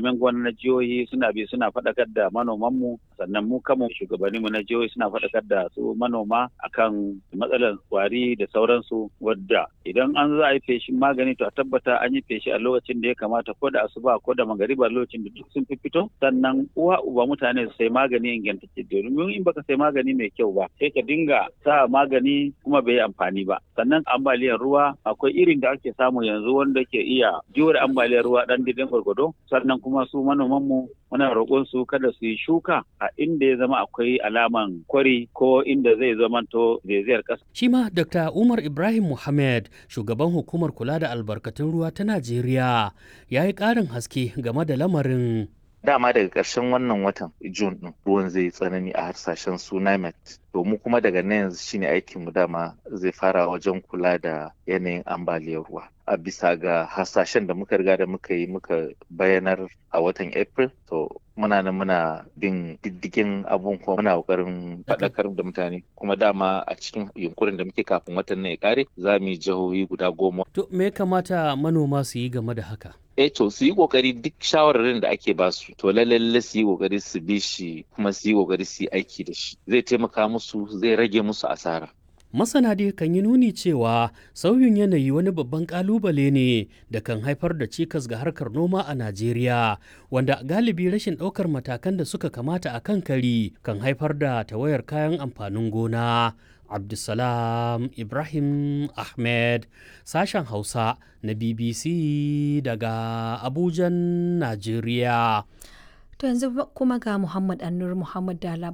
malaman gwamnati na jihohi suna bi suna faɗakar da manomanmu sannan mu kanmu shugabanninmu na jihohi suna faɗakar da su manoma akan matsalar kwari da sauransu wadda idan an za a yi feshin magani to a tabbata an yi feshi a lokacin da ya kamata ko da asuba ko da magariba lokacin da duk sun fi fito sannan uwa uba mutane su sai magani ingantacce domin in baka sai magani mai kyau ba sai ka dinga sa magani kuma bai yi amfani ba sannan ambaliyar ruwa akwai irin da ake samu yanzu wanda ke iya jure ambaliyar ruwa dan didin gwargwado sannan kuma su manoman mu muna roƙon su kada su yi shuka a inda ya zama akwai alaman kwari ko inda zai zamanto zaizayar ƙasa. Shi ma Dr. Umar Ibrahim Muhammad shugaban hukumar kula da albarkatun ruwa ta Najeriya ya yi ƙarin haske game da lamarin. dama daga ƙarshen wannan watan Jun ɗin ruwan zai tsanani a harsashen su NIMET. To mu kuma daga nan yanzu shine aikin mu dama zai fara wajen kula da yanayin ambaliyar ruwa. A bisa ga hasashen da muka riga da muka yi muka bayanar a watan April to muna nan muna bin diddigin abun kuma muna kokarin faɗakar da mutane kuma dama a cikin yunkurin da muke kafin watan nan ya kare za mu yi jihohi guda goma. To me kamata manoma su yi game da haka? eh to su yi kokari duk shawararin da ake ba su to lalle su yi kokari su bi shi kuma su yi kokari su yi aiki da shi zai taimaka musu zai rage musu asara Masana dai kan yi nuni cewa sauyin yanayi wani babban kalubale ne da kan haifar da cikas ga harkar noma a Najeriya, wanda galibi rashin ɗaukar matakan da suka kamata a kan kari kan haifar da tawayar kayan amfanin gona. Abdulsalam Ibrahim Ahmed, sashen Hausa na BBC daga Abujan, Najeriya. To yanzu kuma ga Muhammad Annur Muhammad da